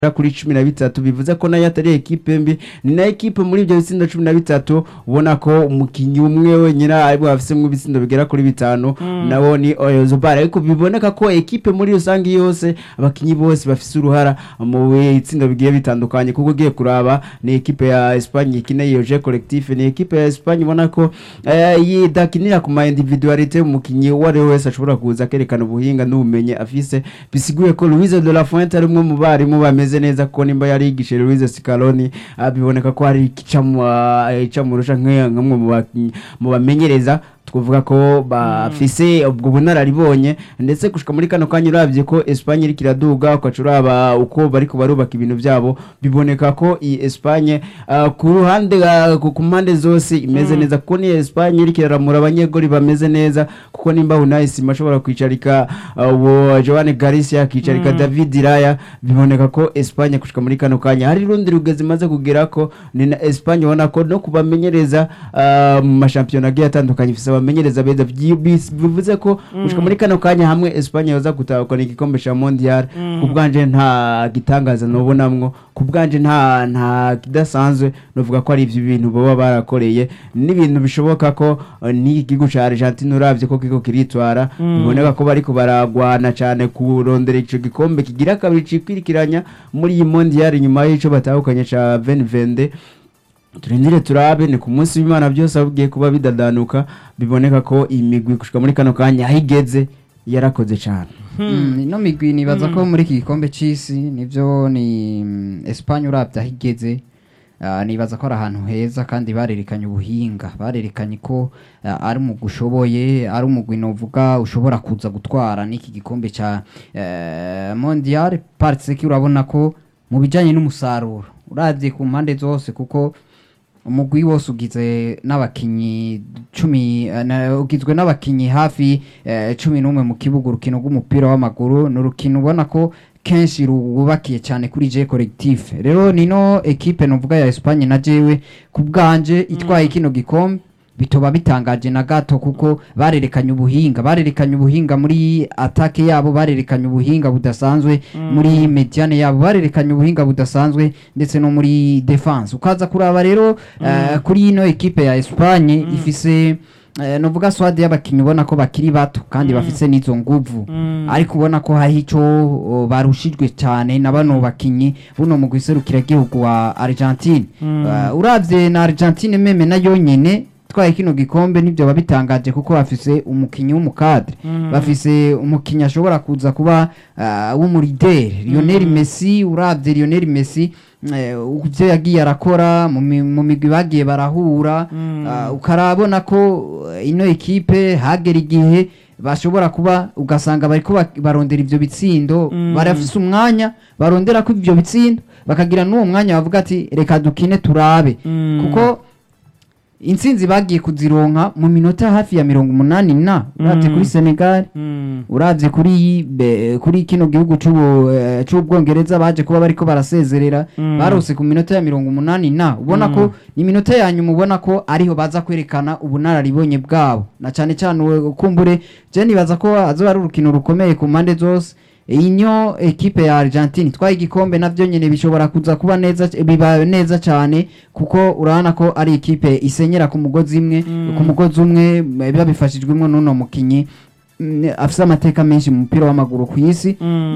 kuri cumi na bitatu bivuze ko nayo atari ekipe mbi ni na ekipe muri ibyo bitsindo cumi na bitatu ubona ko umukinnyi umwe wenyine aribwo afisemo ibitsindo bigera kuri bitanu nawo ni oyozobara ariko biboneka ko ekipe muri rusange yose abakinnyi bose bafise uruhara mu bitsindo bigiye bitandukanye kuko ugiye kuraba ni ekipe ya Espagne ikina iyo je collectif ni ekipe ya Espagne ubona ko eh, yidakinira ku ma individualite umukinnyi uwo ari we wese ashobora kuza akerekana ubuhinga n'ubumenyi afise bisiguye ko Louise de la Fuente ari umwe mu barimu bameze neza kuko nimba yari yigishe Louise Scaloni ah, biboneka ko hari icamurusha nk'amwe mu bakinyi- mu bamenyereza twavuga ko bafise ubwo bunararibonye ndetse gushika muri kano kanya uravye ko Espagne iriko iraduga ukaca uraba uko bariko barubaka ibintu vyabo biboneka ko iyi Espagne ah, ku ruhande ah, ku ku mpande zose imeze neza kuko ni Espagne iriko iraramura abanyegoli bameze neza kuko nimba Unai Simon ashobora kwicarika ah, uwo Joan Garcia akicarika David Raya biboneka ko Espagne gushika muri kano kanya hari rundi rugezi imaze kugera ko ni na Espagne ubona ko no kubamenyereza ah, mu mashampiyona agiye atandukanye ifise abamenyereza beza Byi- bis- bivuze ko gushika muri kano kanya hamwe Espagne yoza gutahukana igikombe ca mondial ku bwanje nta gitangaza nobonamwo ku bwanje nta nta kidasanzwe novuga ko ari ivyo bintu baba barakoreye n'ibintu bishoboka ko eh, n'iki gihugu ca Argentine uravye ko kiko kiritwara biboneka ko bariko baragwana cane kurondera ico gikombe kigira kabiri cikwirikiranya muri iyi mondial nyuma y'ico batahukanye ca 2022 turindire turabe ni ku munsi w'imana byose abugiye kuba bidadanuka biboneka ko iyi migwi gushika muri kano kanya aho igeze yarakoze cyane Mm, ino migwi nibaza ko muri iki gikombe c'isi nivyo ni mm, Espagne uravye aho igeze ah, nibaza ko ari ahantu heza kandi barerekanye ubuhinga barerekanye ko ah, ari umugwi ushoboye ari umugwi novuga ushobora kuza gutwara n'iki gikombe ca eh, mondial parce ko urabona ko mu bijanye n'umusaruro uravye ku mpande zose kuko umugwi wose ugizwe n'abakinyi cumi eh, na- ugizwe n'abakinyi hafi eh, cumi n'umwe mu kibuga urukino rw'umupira w'amaguru ni urukino ubona ko kenshi rubakiye cyane kuri je collectif rero nino ekipe novuga ya Espagne na jewe ku bwanje itwaye kino gikombe bitoba bitangaje na gato kuko barerekanye ubuhinga barerekanye ubuhinga muri atake yabo barerekanye ubuhinga budasanzwe muri mediane yabo barerekanye ubuhinga budasanzwe ndetse no muri defense ukaza kuraba rero eh, kuri ino ekipe ya Espagne ifise eh, novuga swade y'abakinnyi ubona ko bakiri bato kandi bafise n'izo nguvu ariko ubona ko hari ico o, barushijwe cyane na bano bakinyi buno mu guserukira gihugu wa Argentine Eh, uravye na Argentine meme na yonyene twaye kino gikombe nibyo babitangaje kuko bafise umukinyi w'umukadre bafise umukinyi ashobora kuza kuba uh, w'umurideri Lionel Messi uravye Lionel Messi eh, ivyo yagiye arakora mu mi- mu migwi bagiye barahura uh, ukarabona ko eh, ino ekipe hagera igihe bashobora kuba ugasanga bariko bak- barondera ivyo bitsindo barafise umwanya barondera ko ivyo bitsindo bakagira n'uwo mwanya bavuga ati reka dukine turabe kuko intsinzi bagiye kuzironka mu minota hafi ya mirongo umunani na uravye kuri Senegal uravye kuri be- kuri kino gihugu c'ubu eh, c'ubwongereza baje kuba bariko barasezerera barose ku minota ya mirongo umunani na ubona ko ni minota ya nyuma ubona ko ariho baza kwerekana ubunararibonye bwabo na cane cane uwe- kumbure je nibaza ko azoba ari urukino rukomeye ku mpande zose inyo ekipe ya Argentine twaye igikombe navyo nyene bishobora kuza kuba neza biba neza cyane kuko urabona ko ari ekipe isenyera ku mugozi imwe ku mugozi umwe biba bifashijwemo n'uno mukinyi mm, afise amateka menshi mu mupira w'amaguru ku isi